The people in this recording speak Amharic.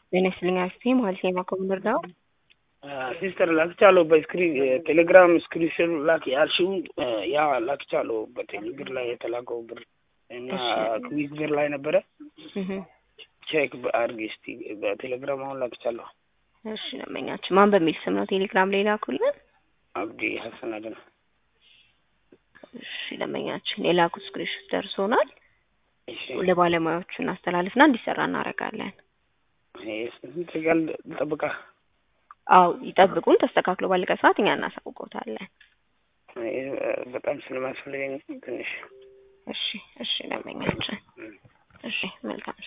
ጤና ይስጥልኝ አክስቴ ማለት ነው ማኮምንደር ዳው ሲስተር ላክቻለሁ በስክሪን ቴሌግራም ስክሪንሾት ላክ ያልሽው ያ ላክቻለሁ በቴሌብር ላይ የተላከው ብር እና ክዊዝ ብር ላይ ነበረ ቼክ አድርጊ እስቲ በቴሌግራም አሁን ላክቻለሁ እሺ ደንበኛችን ማን በሚል ስም ነው ቴሌግራም ላይ ላኩልን አብዲ ሀሰን አደነ እሺ ደንበኛችን የላኩት ስክሪንሾት ደርሶናል እሺ ለባለሙያዎቹ እናስተላልፍና እንዲሰራ እናደርጋለን ስንት ጋር ልጠብቃ አው ይጠብቁን ተስተካክሎ ባለቀ ሰዓት እኛ እናሳውቆታለን በጣም ስለማስፈልገኝ ትንሽ እሺ እሺ ደንበኛችን እሺ መልካም